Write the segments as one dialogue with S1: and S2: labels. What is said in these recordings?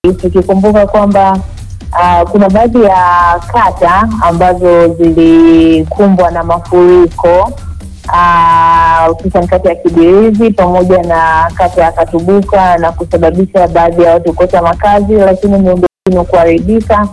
S1: tukikumbuka kwamba uh, kuna baadhi ya kata ambazo zilikumbwa na mafuriko hususan uh, kata ya Kibirizi pamoja na kata ya Katubuka na kusababisha baadhi ya watu kukosa makazi, lakini miundombinu kuharibika,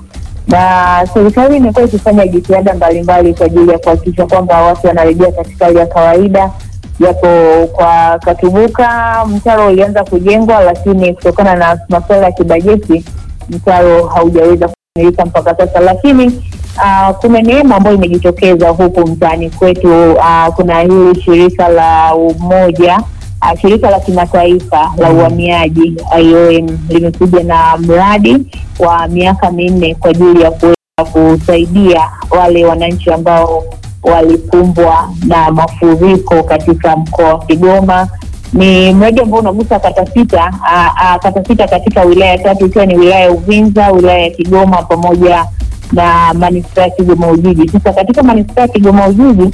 S1: na serikali imekuwa ikifanya jitihada mbalimbali kwa ajili ya kuhakikisha kwamba watu wanarejea katika hali ya kawaida japo kwa Katubuka mtaro ulianza kujengwa, lakini kutokana na masuala ya kibajeti mtaro haujaweza kukamilika mpaka sasa. Lakini uh, kuna neema ambayo imejitokeza huku mtaani kwetu. Uh, kuna hili shirika la umoja uh, shirika la kimataifa la uhamiaji IOM limekuja na mradi wa miaka minne kwa ajili ya kuweza kusaidia wale wananchi ambao walikumbwa na mafuriko katika mkoa wa Kigoma. Ni mradi ambao unagusa kata sita, kata sita katika wilaya tatu ikiwa ni wilaya ya Uvinza, wilaya ya Kigoma pamoja na manispaa ya Kigoma Ujiji. Sasa katika manispaa ya Kigoma Ujiji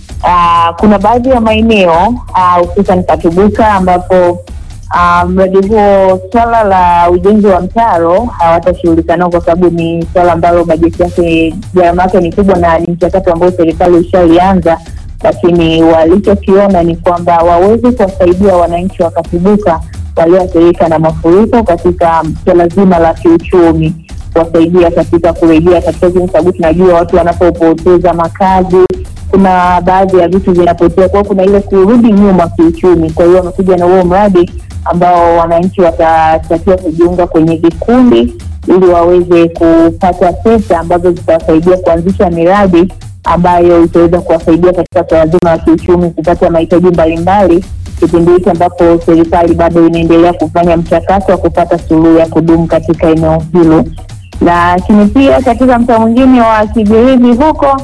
S1: aa, kuna baadhi ya maeneo hususan Katubuka ambapo Uh, mradi huo swala la ujenzi wa mtaro hawatashughulika nao kwa sababu ni swala ambalo bajeti yake gharama yake ni kubwa na ni mchakato ambao serikali ishaianza, lakini walichokiona ni kwamba waweze kuwasaidia wananchi wa Katubuka walioathirika na mafuriko katika swala zima la kiuchumi, kuwasaidia katika kurejea katika zile, sababu tunajua watu wanapopoteza makazi kuna baadhi ya vitu vinapotea, kwa hiyo kuna ile kurudi nyuma kiuchumi. Kwa hiyo wamekuja na huo mradi ambao wananchi watatakiwa kujiunga kwenye vikundi ili waweze kupata pesa ambazo zitawasaidia kuanzisha miradi ambayo itaweza kuwasaidia katika swala zima la kiuchumi, kupata mahitaji mbalimbali, kipindi hiki ambapo serikali bado inaendelea kufanya mchakato wa kupata suluhu ya kudumu katika eneo hilo. Lakini pia katika mtaa mwingine wa Kibirizi huko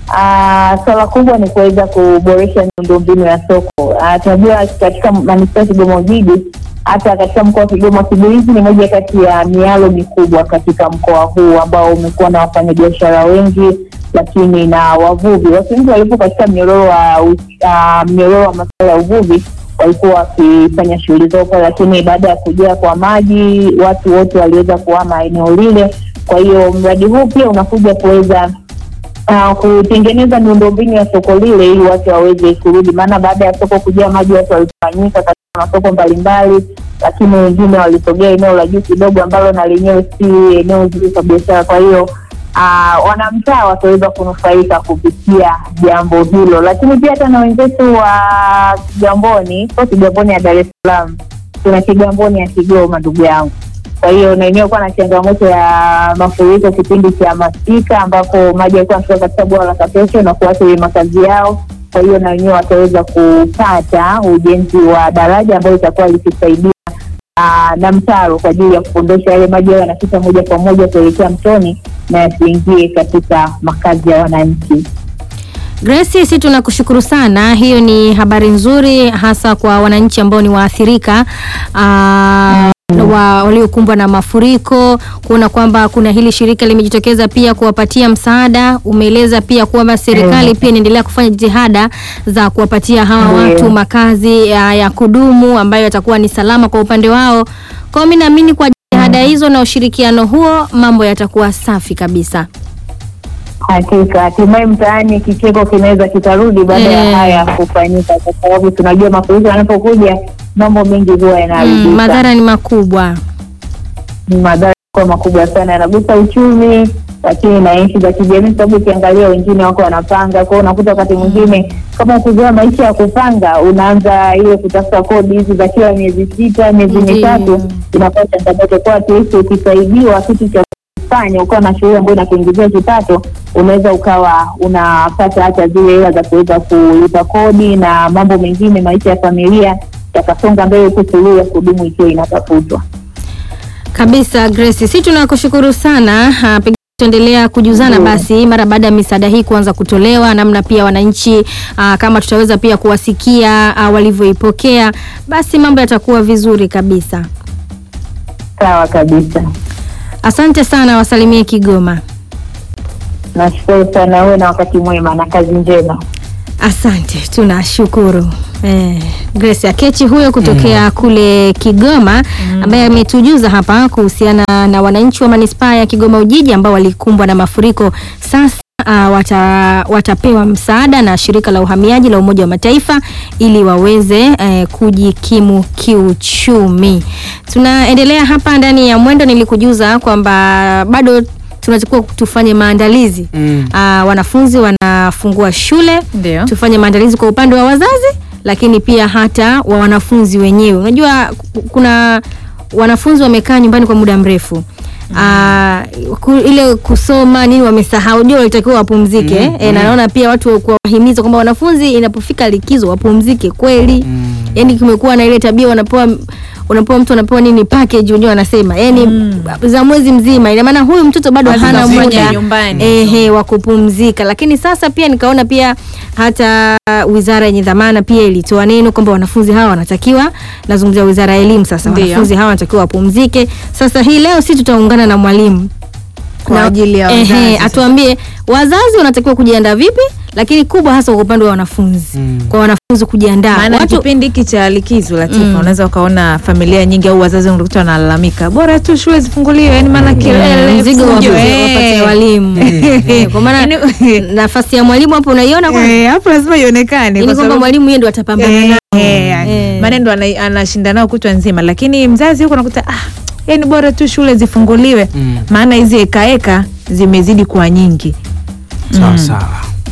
S1: Uh, swala kubwa ni kuweza kuboresha miundombinu ya soko. Uh, tunajua katika manispaa ya Kigoma Ujiji, hata katika mkoa wa Kigoma, Kibirizi ni moja kati ya mialo mikubwa katika mkoa huu ambao umekuwa na wafanyabiashara wengi, lakini na wavuvi. Watu wengi walipo katika mnyororo wa uh, mnyororo wa masuala ya uvuvi walikuwa wakifanya shughuli zao pale, lakini baada ya kujaa kwa maji watu wote waliweza kuhama eneo lile. Kwa hiyo mradi huu pia unakuja kuweza Uh, kutengeneza miundombinu ya soko lile ili watu waweze kurudi, maana baada ya soko kujaa maji watu walitawanyika katika masoko mbalimbali, lakini wengine walisogea eneo la juu kidogo ambalo na lenyewe si eneo zuri kwa biashara. Kwa hiyo uh, wanamtaa wataweza kunufaika kupitia jambo hilo, lakini pia hata na wenzetu wa Kigamboni, sio Kigamboni ya Dar es Salaam, tuna Kigamboni ya Kigoma, ndugu yangu kwa hiyo na yenyewe kuwa na changamoto ya mafuriko kipindi cha masika, ambapo maji yalikuwa yanatoka katika bwawa la Kapesho na kuathiri makazi yao. Kwa hiyo na wenyewe wataweza kupata ujenzi wa daraja ambayo itakuwa likisaidia na mtaro kwa ajili ya kuondosha yale maji yao yanapita moja kwa moja kuelekea mtoni na yasiingie katika makazi ya wananchi.
S2: Grace, sisi tunakushukuru sana. Hiyo ni habari nzuri hasa kwa wananchi ambao ni waathirika aa, wa waliokumbwa na mafuriko, kuona kwamba kuna hili shirika limejitokeza pia kuwapatia msaada. Umeeleza pia kwamba serikali pia inaendelea kufanya jitihada za kuwapatia hawa watu makazi ya, ya kudumu ambayo yatakuwa ni salama kwa upande wao. Kwa hiyo mimi naamini kwa jitihada hizo na ushirikiano huo mambo yatakuwa safi kabisa.
S1: Hakika hatimaye mtaani kicheko kinaweza kitarudi baada ya haya kufanyika, kwa sababu tunajua mafuriko yanapokuja mambo mengi huwa yanaharibika.
S2: Mm, madhara ni makubwa.
S1: Madhara kwa makubwa sana, yanagusa uchumi, lakini na nchi za kijamii, sababu ukiangalia wengine wako wanapanga kwao, unakuta wakati mwingine kama kuzoea maisha ya kupanga, unaanza ile kutafuta kodi hizi za kila miezi sita, miezi mitatu, inakuwa changamoto kwa tuisi. Ukisaidiwa kitu cha kufanya ukawa na shughuli ambayo inakuingizia kipato, unaweza ukawa unapata hata zile hela za kuweza kulipa kodi na mambo mengine, maisha ya familia yakasonga mbele, huku suluhu ya kudumu ikiwa inatafutwa
S2: kabisa. Grace, sisi tunakushukuru sana. Pengine tutaendelea kujuzana basi mara baada ya misaada hii kuanza kutolewa, namna pia wananchi aa, kama tutaweza pia kuwasikia walivyoipokea, basi mambo yatakuwa vizuri kabisa.
S1: Sawa kabisa.
S2: Asante sana, wasalimie Kigoma.
S1: Nashukuru sana, uwe na wakati mwema na kazi njema.
S2: Asante, tunashukuru eh, Grace Akechi huyo kutokea kule Kigoma ambaye ametujuza hapa kuhusiana na wananchi wa manispaa ya Kigoma Ujiji ambao walikumbwa na mafuriko. Sasa uh, wata, watapewa msaada na shirika la uhamiaji la Umoja wa Mataifa ili waweze eh, kujikimu kiuchumi. Tunaendelea hapa ndani ya Mwendo, nilikujuza kwamba bado tunatakiwa tufanye maandalizi
S3: Mm.
S2: Ah, wanafunzi wanafungua shule
S4: Ndio.
S2: tufanye maandalizi kwa upande wa wazazi lakini pia hata wa wanafunzi wenyewe unajua ku- kuna wanafunzi wamekaa nyumbani kwa muda mrefu Ah, ku, ile kusoma nini wamesahau jua walitakiwa wapumzike
S3: Mm,
S2: e, na naona pia watu kuwahimiza kwamba wanafunzi inapofika likizo wapumzike kweli
S3: Mm.
S2: yani kumekuwa na ile tabia wanapewa unapewa mtu anapewa nini package wenyewe wanasema yani za mwezi mzima ina maana huyu mtoto bado
S4: Kazi
S2: hana
S4: unafanya
S2: muda
S4: nyumbani.
S2: ehe wa kupumzika lakini sasa pia nikaona pia hata wizara yenye dhamana pia ilitoa neno kwamba wanafunzi hawa wanatakiwa nazungumzia wizara ya elimu sasa
S4: Ndio.
S2: wanafunzi hawa wanatakiwa wapumzike sasa hii leo si tutaungana na mwalimu
S4: Kwa
S2: Na-
S4: ajili ya
S2: ehe,
S4: wazazi.
S2: atuambie wazazi wanatakiwa kujiandaa vipi lakini kubwa hasa kwa upande wa wanafunzi
S3: Mm.
S2: kwa wanafunzi kujiandaa
S4: maana
S2: watu
S4: kipindi hiki cha likizo Latifa,
S2: Mm.
S4: unaweza ukaona familia nyingi au wazazi unakuta wanalalamika bora tu shule zifunguliwe, yani maana kelele,
S2: mzigo
S4: fujo,
S2: wapatie
S4: eh.
S2: wapatie walimu Eh, kwa maana
S4: Yaani-
S2: nafasi ya mwalimu hapo unaiona kwa
S4: Eh, hapo lazima ionekane
S2: yani
S4: kwa
S2: kwamba
S4: sababu
S2: mwalimu yeye ndo atapambana
S4: Eh,
S2: nao.
S4: eh,
S2: Eh.
S4: maana ndo ana- anashinda nao kutwa nzima, lakini mzazi huko nakuta ah, yani bora tu shule zifunguliwe
S3: Mm.
S4: maana hizi ekaeka zimezidi kuwa nyingi.
S3: Sawa sawa.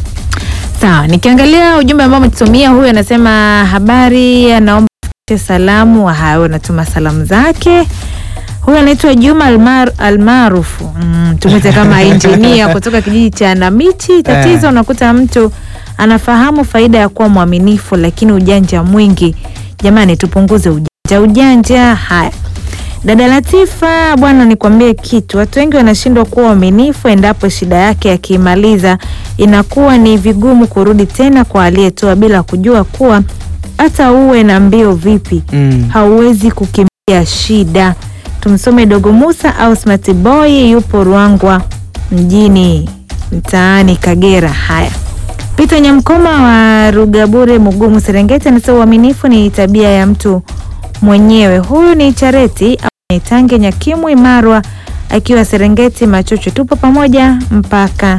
S4: Sawa, nikiangalia ujumbe ambao umetusomia, huyu anasema habari, anaomba tufikishe salamu. Haya, anatuma salamu zake. Huyu anaitwa Juma Almar, Almarufu mm, tumete kama injinia kutoka kijiji cha Namiti. Tatizo
S3: Eh.
S4: unakuta mtu anafahamu faida ya kuwa mwaminifu, lakini ujanja mwingi. Jamani, tupunguze ujanja ujanja. Haya, Dada Latifa, bwana, nikwambie kitu. Watu wengi wanashindwa kuwa waaminifu endapo shida yake akiimaliza inakuwa ni vigumu kurudi tena kwa aliyetoa, bila kujua kuwa hata uwe na mbio vipi
S3: Mm.
S4: hauwezi kukimbia shida. Tumsome Dogo Musa au Smart Boy, yupo Ruangwa mjini mtaani Kagera. Haya, Peter Nyamkoma wa Rugabure Mugumu Serengeti anasema uaminifu ni tabia ya mtu mwenyewe. Huyu ni Chareti au ni Tange Nyakimwi Marwa akiwa Serengeti Machocho, tupo pamoja mpaka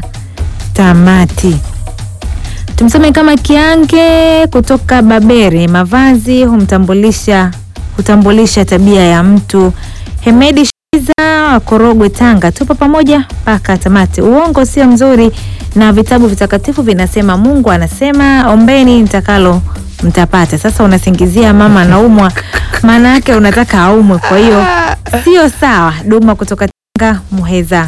S4: tamati. Tumsome kama Kiange kutoka Babere, mavazi humtambulisha hutambulisha tabia ya mtu. Hemedi Shiza wa Korogwe, Tanga, tupo pamoja mpaka tamati. Uongo sio mzuri, na vitabu vitakatifu vinasema, Mungu anasema ombeni mtakalo mtapata. Sasa unasingizia mama anaumwa, maana yake unataka aumwe, kwa hiyo sio sawa. Duma kutoka Tanga, Muheza.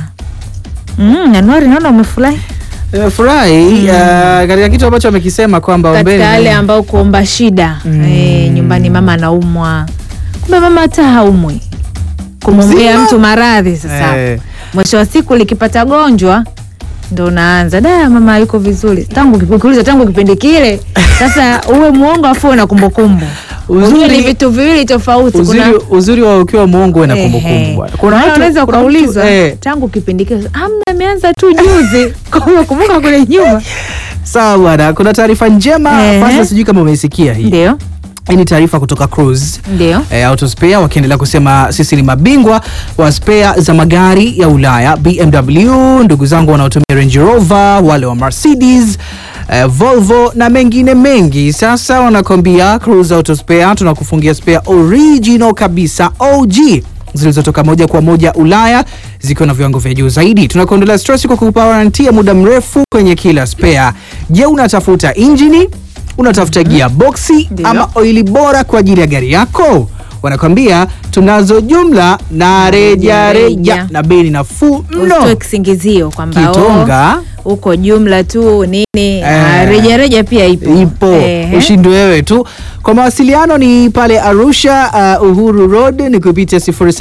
S4: Mm, Anuari, naona umefurahi
S3: Nimefurahi uh, katika kitu ambacho amekisema kwamba
S4: katika
S3: ombeni
S4: yale ambao kuomba shida
S3: Mm.
S4: eh, nyumbani mama anaumwa, kumbe mama hata haumwi, kumwombea
S3: Mzima.
S4: mtu maradhi. Sasa
S3: Eh.
S4: mwisho wa siku likipata gonjwa ndo unaanza da, mama yuko vizuri tangu ukiuliza tangu kipindi kile. Sasa uwe mwongo afu na kumbukumbu,
S3: Uzuri-
S4: Ujue ni vitu viwili tofauti.
S3: uzuri,
S4: Kuna
S3: uzuri wa ukiwa mwongo na
S4: Ehe.
S3: kumbukumbu bwana.
S4: Kuna
S3: watu-
S4: unaweza
S3: kuna mtu-
S4: ukaulizwa
S3: eh,
S4: tangu kipindi kile, amna, ameanza tu juzi kumbuka kule nyuma.
S3: sawa bwana, kuna taarifa njema
S4: Ehe.
S3: Fasa, sijui kama umeisikia hii.
S4: Ndio,
S3: Hii ni taarifa kutoka Cruise
S4: ndio
S3: e, Autospare wakiendelea kusema sisi ni mabingwa wa spare za magari ya Ulaya, BMW, ndugu zangu wanaotumia Range Rover, wale wa Mercedes eh, Volvo na mengine mengi. Sasa wanakwambia Cruise Autospare tunakufungia spare original kabisa OG zilizotoka moja kwa moja Ulaya zikiwa na viwango vya juu zaidi. Tunakuondolea stress kwa kukupa warranty ya muda mrefu kwenye kila spare. Je, unatafuta injini unatafuta gearboxi
S4: Ndio.
S3: ama oili bora kwa ajili ya gari yako? Wanakwambia tunazo jumla na reja reja
S4: Reja.
S3: na bei ni nafuu
S4: usitoe
S3: mno.
S4: kisingizio kwamba
S3: Kitonga
S4: oh, uko jumla tu nini
S3: Eh.
S4: ah, reja reja pia ipo
S3: ipo
S4: Ehe.
S3: ushindi wewe tu. Kwa mawasiliano ni pale Arusha uh, Uhuru Road ni kupitia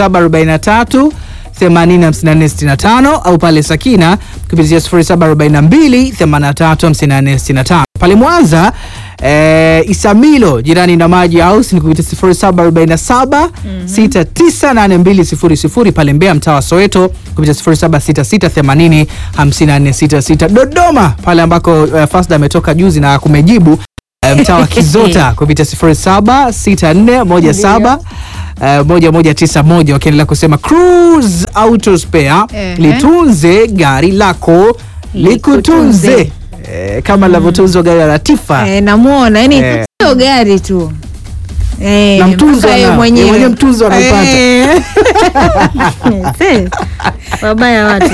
S3: 0743 805465 au pale Sakina kupitia 0742 835465. Pale Mwanza eh, Isamilo jirani na Maji House ni kupitia 0747 698200 pale Mbeya mtaa wa Soweto kupitia 0766 805466 Dodoma pale ambako uh, Fasda ametoka juzi na kumejibu eh, mtaa wa Kizota kupitia 076417 Uh, moja moja tisa moja wakiendelea kusema Cruise Auto Spare
S4: Ehe.
S3: litunze gari lako likutunze
S4: Likutunze.
S3: eh, kama linavyotunzwa gari la Latifa
S4: Eh, namuona yani
S3: Eh.
S4: sio gari tu Eh,
S3: Na mtunzo
S4: mpaka yeye
S3: anao.
S4: mwenyewe
S3: Yeye mwenyewe mtunzo anaipata.
S4: Eh.
S2: Se, wabaya watu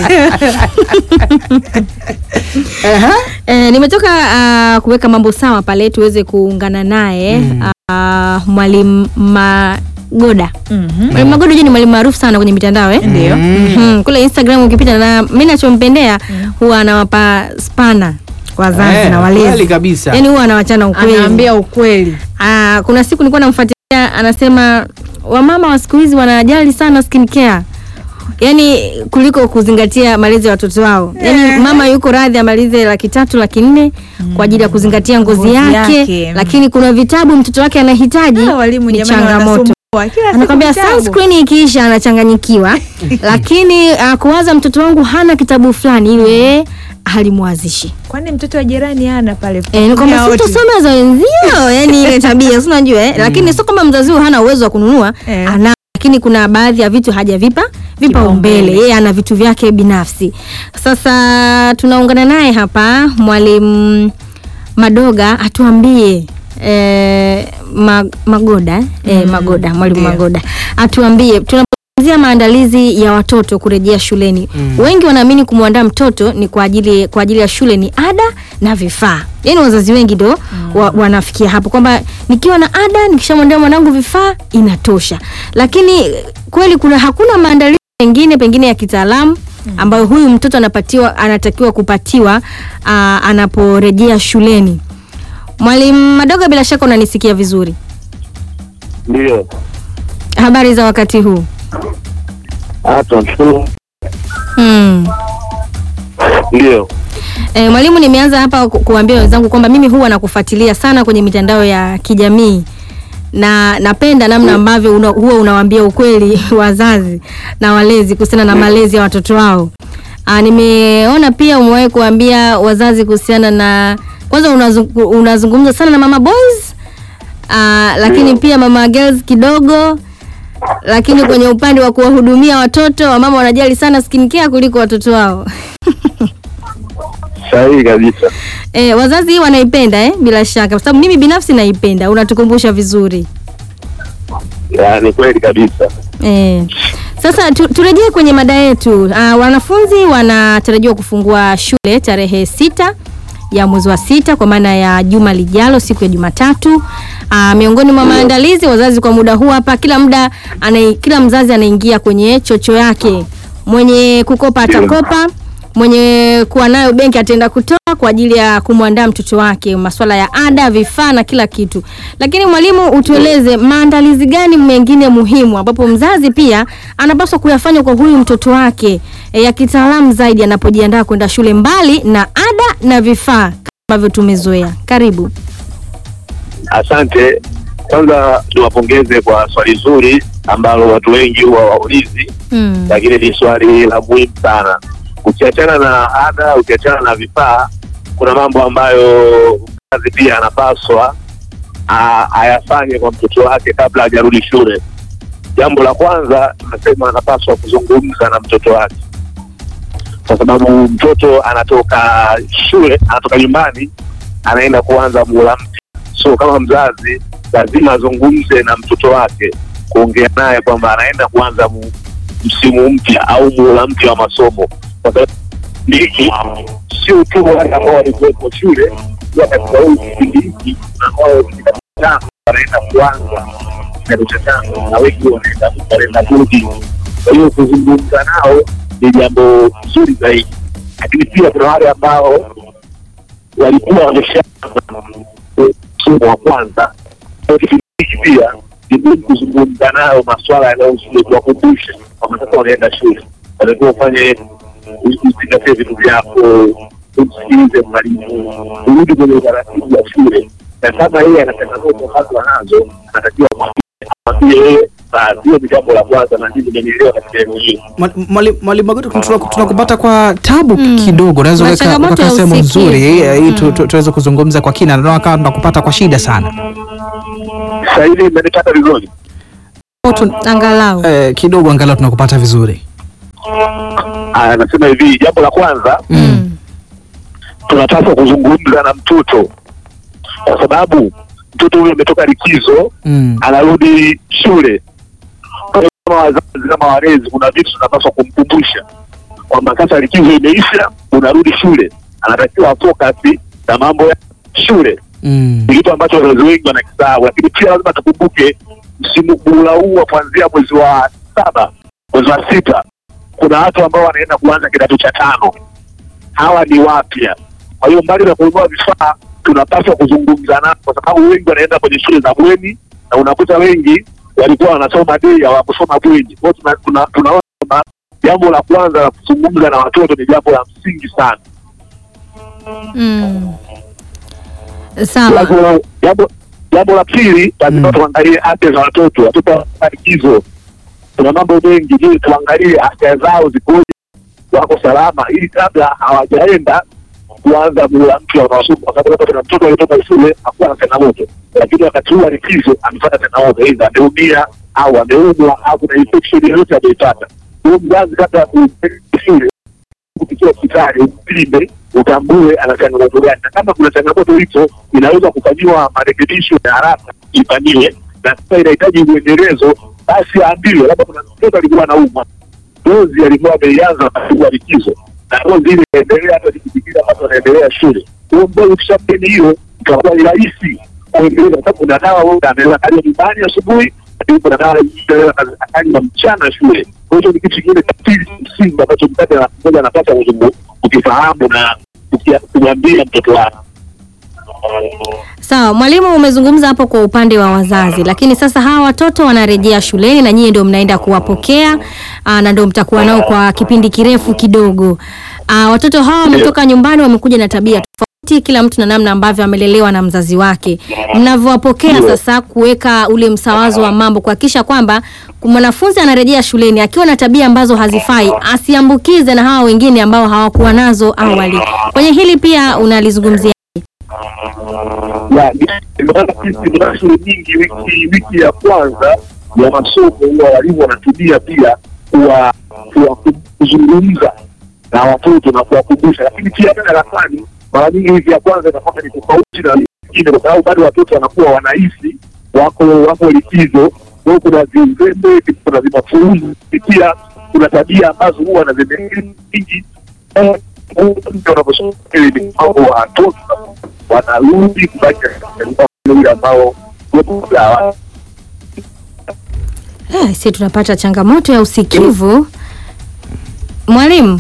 S3: Ehe.
S2: E, nimetoka uh, kuweka mambo sawa pale tuweze kuungana naye
S3: Mm.
S2: uh, mwalimu Magoda.
S4: Mhm.
S2: Mwalimu Magoda je, ni mwalimu maarufu sana kwenye mitandao eh?
S4: Ndio.
S2: Mhm. Kule Instagram ukipita na mimi nachompendea huwa anawapa spana wazazi
S3: Eh,
S2: na
S3: kweli
S2: walezi.
S3: kabisa.
S2: Yaani huwa anawachana ukweli.
S4: anaambia ukweli
S2: Ah, kuna siku nilikuwa namfuatilia anasema wamama wa siku hizi wanajali sana skin care. Yaani kuliko kuzingatia malezi ya watoto wao. Yaani mama yuko radhi amalize laki tatu laki nne kwa ajili ya kuzingatia ngozi,
S4: Ngozi
S2: yake,
S4: yake, mm.
S2: lakini kuna vitabu mtoto wake anahitaji
S4: Ah, walimu
S2: ni
S4: jamani
S2: changamoto.
S4: wanasumbua. Kila siku
S2: Anakwambia
S4: vitabu.
S2: sunscreen ikiisha anachanganyikiwa, lakini uh, kuwaza mtoto wangu hana kitabu fulani ile halimwazishi.
S4: kwani mtoto wa jirani ana pale
S2: Eh, ni kwamba
S4: Kutumia wote.
S2: situsome za wenzio, yani ile tabia si unajua eh? Lakini sio kama mzazi huyu hana uwezo wa kununua
S4: Eh.
S2: ana, lakini kuna baadhi ya vitu hajavipa vipaumbele,
S4: Kipaumbele.
S2: yeye ana vitu vyake binafsi. Sasa tunaungana naye hapa mwalimu Madoga atuambie eh, ma, Magoda eh, Magoda mwalimu
S4: ndio.
S2: Magoda atuambie tunapozungumzia maandalizi ya watoto kurejea shuleni wengi wanaamini kumwandaa mtoto ni kwa ajili kwa ajili ya shule ni ada na vifaa yaani wazazi wengi ndo wa, wanafikia hapo kwamba nikiwa na ada nikishamwandaa mwanangu vifaa inatosha lakini kweli kuna hakuna maandalizi mengine pengine ya kitaalamu ambayo huyu mtoto anapatiwa anatakiwa kupatiwa aa, anaporejea shuleni mwalimu madogo bila shaka unanisikia vizuri
S5: Ndio.
S2: habari za wakati huu
S5: Ah, tunamshukuru.
S2: mm.
S5: Ndio.
S2: E, mwalimu nimeanza hapa ku- kuambia wenzangu kwamba mimi huwa nakufuatilia sana kwenye mitandao ya kijamii na napenda namna ambavyo una, huwa unawaambia ukweli wazazi na walezi kuhusiana na malezi ya watoto wao. Aa, nimeona pia umewahi kuambia wazazi kuhusiana na kwanza unazungu, unazungumza sana na mama boys aa, lakini pia mama girls kidogo lakini kwenye upande wa kuwahudumia watoto wamama wanajali sana skincare kuliko watoto wao.
S5: Sahihi kabisa.
S2: E, wazazi wanaipenda eh, bila shaka, kwa sababu mimi binafsi naipenda. Unatukumbusha vizuri
S5: Ya, ni kweli kabisa.
S2: e. Sasa tu, turejee kwenye mada yetu. Uh, wanafunzi wanatarajiwa kufungua shule tarehe sita ya mwezi wa sita kwa maana ya juma lijalo siku ya Jumatatu. Uh, miongoni mwa maandalizi wazazi kwa muda huu hapa, kila muda ana, kila mzazi anaingia kwenye chocho yake, mwenye kukopa atakopa mwenye kuwa nayo benki ataenda kutoa kwa ajili ya kumwandaa mtoto wake masuala ya ada, vifaa na kila kitu. Lakini mwalimu, utueleze maandalizi gani mengine muhimu ambapo mzazi pia anapaswa kuyafanya kwa huyu mtoto wake e, ya kitaalamu zaidi anapojiandaa kwenda shule, mbali na ada na vifaa kama ambavyo tumezoea. Karibu.
S5: Asante. Kwanza niwapongeze kwa swali zuri ambalo watu wengi huwa waulizi,
S2: Mm.
S5: lakini ni swali la muhimu sana. Ukiachana na ada, ukiachana na vifaa, kuna mambo ambayo mzazi pia anapaswa a- ayafanye kwa mtoto wake kabla hajarudi shule. Jambo la kwanza tunasema anapaswa kuzungumza na mtoto wake, kwa sababu mtoto anatoka shule, anatoka nyumbani, anaenda kuanza muhula mpya. So kama mzazi lazima azungumze na mtoto wake, kuongea naye kwamba anaenda kuanza mu, msimu mpya au muhula mpya wa masomo, kwa sababu hiki sio tu wale ambao walikuwepo shule, pia katika huu kipindi hiki kuna ambao ni katika tano wanaenda kuanza kidato cha tano na wengi wanaenda wanaenda kurudi. Kwa hiyo kuzungumza nao ni jambo zuri zaidi, lakini pia kuna wale ambao walikuwa wamesha msomo wa kwanza. Kwa kipindi hiki pia ni muhimu kuzungumza nayo maswala yanayohusu kuwakumbusha kwamba sasa wanaenda shule, wanatakiwa ufanye uzingatie vitu vyako, umsikilize mwalimu, urudi kwenye utaratibu wa shule. na kama yeye ana changamoto ambazo anazo anatakiwa mwambie yeye, na hiyo ni jambo la kwanza, na ndivyo nimenielewa katika eneo hili.
S3: Mwali- mwali- Mwalimu Magoti, tuna- tunakupata kwa tabu kidogo, unaweza
S2: Na
S3: kuweka
S2: changamoto
S3: kuweka
S2: ya
S3: sehemu
S2: usikivu.
S3: nzuri eh, ili tu- tu- tuweze kuzungumza kwa kina, naona kama tunakupata kwa shida sana.
S5: Sasa hivi imenipata vizuri.
S3: Tu-
S2: Angalau.
S3: eh, kidogo angalau tunakupata vizuri.
S5: Aya, Anasema hivi, jambo la kwanza
S2: Mm.
S5: tunapaswa kuzungumza na mtoto, kwa sababu mtoto huyo ametoka likizo
S3: Mm.
S5: anarudi shule. Kwa hiyo kama wazazi, kama walezi, kuna vitu tunapaswa kumkumbusha kwamba sasa likizo imeisha, unarudi shule, anatakiwa afokasi na mambo ya shule.
S3: Mm.
S5: Ni kitu ambacho wazazi wengi wanakisahau, lakini pia lazima tukumbuke msimu muhula huu wa kuanzia mwezi wa saba, mwezi wa sita, kuna watu ambao wanaenda kuanza kidato cha tano. Hawa ni wapya. Kwa hiyo mbali na kununua vifaa, tunapaswa kuzungumza nao, kwa sababu wengi wanaenda kwenye shule za bweni na unakuta wengi walikuwa wanasoma dei, hawakusoma bweni. Kwa hiyo tuna- tuna- tunaona kwamba jambo la kwanza la kuzungumza na watoto ni jambo la msingi sana.
S2: Mm. Sawa.
S5: Jambo- jambo jambo la pili lazima
S3: Mm.
S5: tuangalie afya za watoto watoto wana likizo kuna mambo mengi ili tuangalie afya zao zikoje wako salama ili kabla hawajaenda kuanza mula mpya unaosoma kwa sababu labda kuna mtoto alitoka shule hakuwa na changamoto lakini wakati huu wa likizo amepata changamoto aidha ameumia au ameumwa au kuna infection yoyote ameipata huyo mzazi kabla ya kumpeleka shule kupitia hospitali upime utambue ana changamoto gani, na kama kuna changamoto hizo inaweza kufanyiwa marekebisho ya haraka ifanyiwe, na kama inahitaji uendelezo basi aambiwe, labda kuna mtoto alikuwa anaumwa, dozi alikuwa ameianza wakati wa likizo, na dozi ile inaendelea hata siku zingine ambazo anaendelea shule. Huyo mdogo ukishamgeni hiyo itakuwa ni rahisi kuendeleza, kwa sababu kuna dawa wewe anaweza kaja nyumbani asubuhi, lakini kuna dawa nyingine anaweza akanywa mchana shule. Kwa hiyo ni kitu kingine cha pili msingi ambacho mzazi mmoja anapaswa kuzungu- kukifahamu na kukia- kumwambia mtoto wake.
S2: Sawa, mwalimu, umezungumza hapo kwa upande wa wazazi, lakini sasa hawa watoto wanarejea shuleni na nyie ndio mnaenda kuwapokea aa, na ndio mtakuwa nao kwa kipindi kirefu kidogo. Aa, watoto hawa wametoka nyumbani, wamekuja na tabia tofauti, kila mtu na namna ambavyo amelelewa na mzazi wake. Mnavyowapokea
S5: Ndio.
S2: sasa, kuweka ule msawazo wa mambo, kuhakikisha kwamba mwanafunzi anarejea shuleni akiwa na tabia ambazo hazifai, asiambukize na hawa wengine ambao hawakuwa nazo awali. Kwenye hili pia unalizungumzia
S5: Ya, ni- ndio maana sisi tuna shule nyingi, wiki wiki ya kwanza ya masomo huwa walimu wanatumia pia kuwa kuwa- kuzungumza na watoto na kuwakumbusha, lakini pia hata darasani mara nyingi wiki ya kwanza inakuwa ni tofauti na wiki nyingine, kwa sababu bado watoto wanakuwa wanahisi wako wako likizo. Kwa hiyo kuna vizembe, kuna vimafuuzi, pia kuna tabia ambazo huwa wanazembe nyingi Eh, mtu anaposoma ni mambo watoto wanarudi kubaki katika ule ambao wepo sawa.
S2: Eh, si tunapata changamoto ya usikivu mwalimu.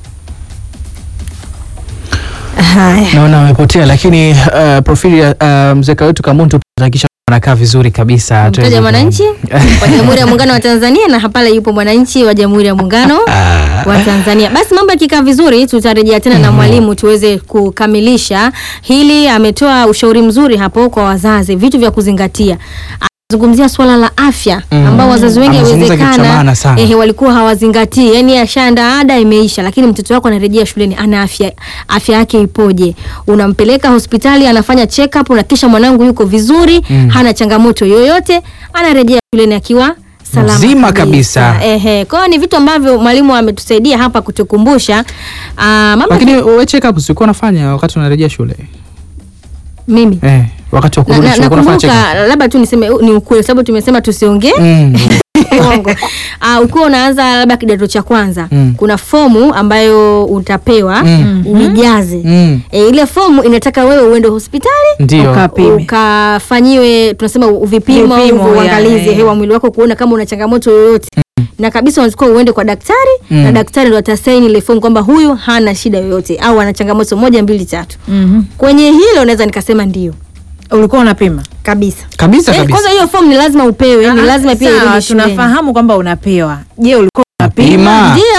S2: Haya,
S3: Naona amepotea, lakini uh, profili ya uh, mzee wetu Kamuntu tunahakikisha anakaa vizuri kabisa. Tuweze
S2: mtaja
S3: ku-
S2: mwananchi wa Jamhuri ya Muungano wa Tanzania, na hapale yupo mwananchi wa Jamhuri ya Muungano wa Tanzania. Basi mambo yakikaa vizuri, tutarejea tena na mwalimu tuweze kukamilisha hili. Ametoa ushauri mzuri hapo kwa wazazi, vitu vya kuzingatia zungumzia swala la afya
S3: Mm.
S2: ambao wazazi wengi
S3: Amezungumza kitu cha maana
S2: yawezekana
S3: sana.
S2: ehe, walikuwa hawazingatii, yani ashaanda ada imeisha, lakini mtoto wako anarejea shuleni, ana afya afya yake ipoje? Unampeleka hospitali, anafanya check up, na kisha mwanangu yuko vizuri,
S3: Mm.
S2: hana changamoto yoyote, anarejea shuleni akiwa salama
S3: Mzima kabisa.
S2: Ehe, kwa hiyo ni vitu ambavyo mwalimu ametusaidia hapa kutukumbusha. Ah, mama
S3: Lakini wewe check up ulikuwa unafanya wakati unarejea shule?
S2: mimi
S3: Eh, wakati wa
S2: na,
S3: kurudi
S2: na,
S3: shule ulikuwa unafanya check
S2: nakumbuka labda tu niseme ni ukweli, sababu tumesema tusiongee
S3: up? Mm.
S2: uongo. Uh, ukiwa unaanza labda kidato cha kwanza
S3: Mm.
S2: kuna fomu ambayo utapewa
S3: Mm.
S2: uijaze.
S3: Mm.
S2: E, ile fomu inataka wewe uende hospitali
S3: Ndio.
S4: Ukapime.
S2: ukafanyiwe tunasema vipimo au
S4: Vipimo,
S2: uangalizi
S4: ya,
S2: hewa mwili wako kuona kama una changamoto yoyote na kabisa unachukua uende kwa daktari
S3: Mm.
S2: na daktari ndo atasaini ile fomu kwamba huyu hana shida yoyote au ana changamoto moja mbili tatu.
S4: Mhm.
S2: Kwenye hilo naweza nikasema ndio
S4: ulikuwa unapima
S2: kabisa.
S3: Kabisa
S2: Eh,
S3: kabisa.
S2: kwanza hiyo fomu ni lazima upewe, ni
S4: Ah,
S2: lazima pia
S4: sawa,
S2: irudi shuleni.
S4: tunafahamu kwamba unapewa je ulikuwa
S3: Pima.
S4: unapima
S2: Ndio.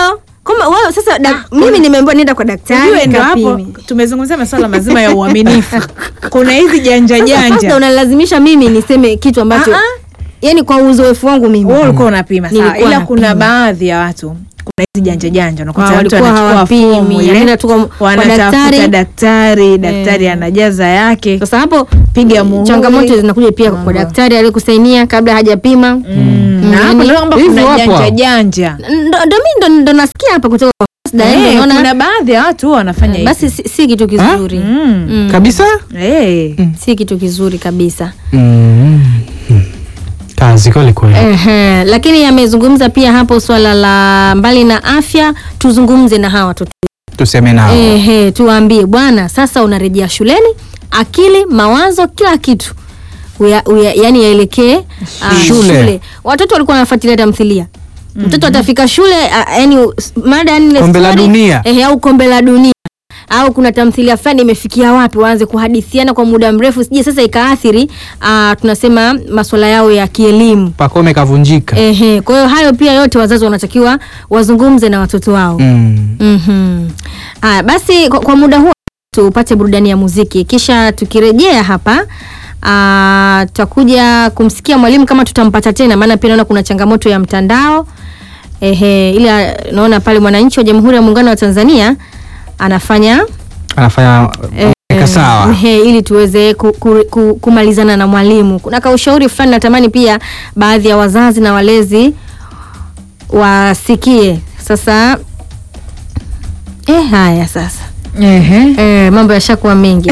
S2: kama wao sasa dak, mimi nimeambiwa nenda kwa daktari
S4: Ujue ndo hapo
S2: kapime.
S4: tumezungumzia masuala mazima ya uaminifu. Kuna hizi janja
S2: Sasa Fasda
S4: janja.
S2: unalazimisha mimi niseme kitu ambacho
S4: Ah,
S2: yani kwa uzoefu wangu mimi
S4: Wewe ulikuwa unapima sawa,
S2: Nilikuwa
S4: ila kuna
S2: napima.
S4: baadhi ya watu kuna hizi janja janja, unakuta
S2: Ah,
S4: mtu
S2: walikuwa
S4: anachukua
S2: hawapimi,
S4: fomu ile,
S2: anaenda tu kwa- kwa
S4: wanatafuta
S2: daktari.
S4: daktari, daktari anajaza yake.
S2: sasa hapo
S4: Piga muhuri.
S2: changamoto zinakuja pia kwa
S4: Mambo.
S2: daktari aliyekusainia kabla hajapima
S4: Mm, na hapo
S2: yani,
S4: ndio kwamba
S3: hivyo
S4: kuna
S3: hapo
S4: janja
S3: hapo.
S4: janja.
S2: ndo ndo mi ndo, ndo nasikia hapa kutoka kwa Fasda, yani
S4: Eh,
S2: naona
S4: kuna baadhi ya watu huwa wanafanya hivi.
S2: basi si, si kitu kizuri
S4: Mm.
S2: Mm.
S3: kabisa
S4: Eh.
S2: si kitu kizuri kabisa
S3: mm. kazi kweli kweli
S2: Ehe, lakini amezungumza pia hapo swala la mbali na afya tuzungumze na hawa watoto
S3: tuseme nao
S2: Ehe, tuwaambie bwana, sasa unarejea shuleni, akili, mawazo, kila kitu uya, uya, yani yaelekee ah,
S3: Shule.
S2: Watoto walikuwa wanafuatilia tamthilia mtoto atafika shule ah, yani s- mada yani ile
S3: Kombe la
S2: story,
S3: dunia.
S2: ehe, au kombe la dunia au kuna tamthilia fulani imefikia wapi, waanze kuhadithiana kwa muda mrefu, sije sasa ikaathiri ah, tunasema masuala yao ya kielimu.
S3: pakome kavunjika
S2: Ehe, kwa hiyo hayo pia yote wazazi wanatakiwa wazungumze na watoto wao.
S3: mm.
S2: Mhm. Haya, basi kwa, kwa muda huo tupate burudani ya muziki, kisha tukirejea hapa ah, tutakuja kumsikia mwalimu kama tutampata tena, maana pia naona kuna changamoto ya mtandao. Ehe, ila naona pale mwananchi wa Jamhuri ya Muungano wa Tanzania anafanya
S3: anafanya eka sawa
S2: Ehe, ili tuweze ku, ku, ku, kumalizana na mwalimu. Kuna kaushauri fulani natamani pia baadhi ya wazazi na walezi wasikie. Sasa eh, haya sasa
S4: Ehe.
S2: eh, mambo yashakuwa mengi.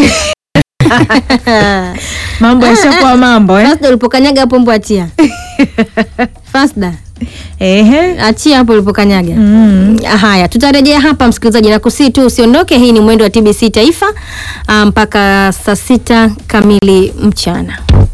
S4: Mambo yashakuwa mambo eh.
S2: Fasda ulipokanyaga hapo mbo achia. Fasda
S4: Ehe.
S2: achia hapo ulipokanyaga.
S4: Mm.
S2: Haya, tutarejea hapa msikilizaji, na kusii tu usiondoke. Hii ni mwendo wa TBC Taifa ah, mpaka saa sita kamili mchana.